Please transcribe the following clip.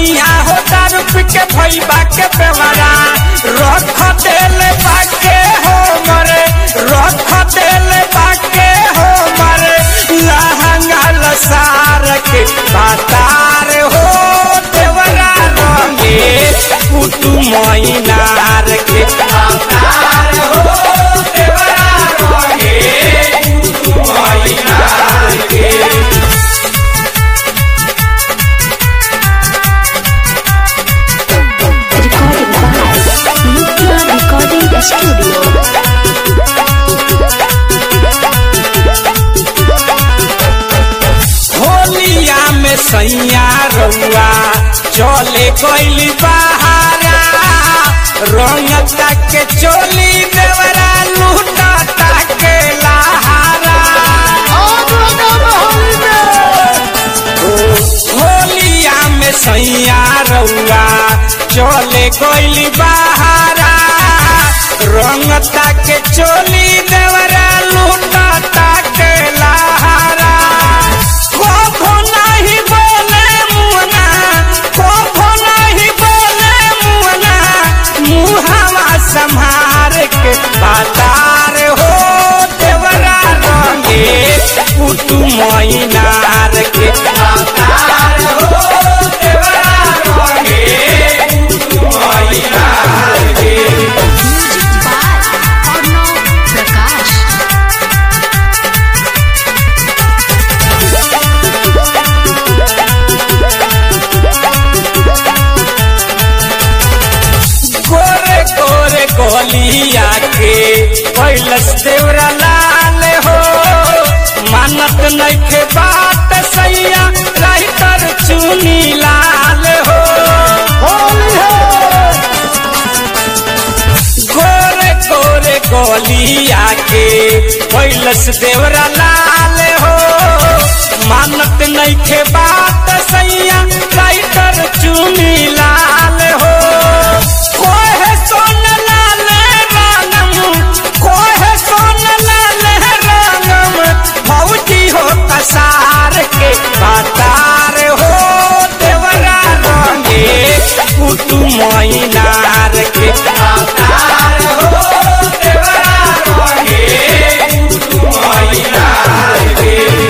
सैया हो दारू पी के भैबा के बेवरा रख देले बाके हो मरे रख देले बाके हो मरे लहंगा लसार के बातार हो देवरा रंगे पुतु मैनार के बातार हो देवरा रंगे पुतु मैनार के Recorded by Nitya Recording Studio. होलिया में सैया रउआ चले गइली बहारा रंग के चोली देवरा लूटा के लहारा होलिया में सैया रउआ चले गइली बहारा रंग के चोली देवरा लूटा के लहारा कभो नहीं बोले मुना कभो नहीं बोले मुना मुहावा संहार के बातार हो देवरा रंगे पुतु मैनार के बातार हो देवरा रंगे पुतु मैनार के Music by Arnav Prakash. गोरे गोरे गोलिया के कैलस देवरा लाल हो मानत नइखे बात सैया राइटर चुनी लाल हो गोरे गोरे गोलिया के कैलस देवरा लाल हो मानत नइखे बात सैया राइटर चुनी लाल हो कोहे सोन लाल रानम कोहे सोन लाल रानम भौजी हो कसार के बातार हो देवरा रंगे पुतु मैना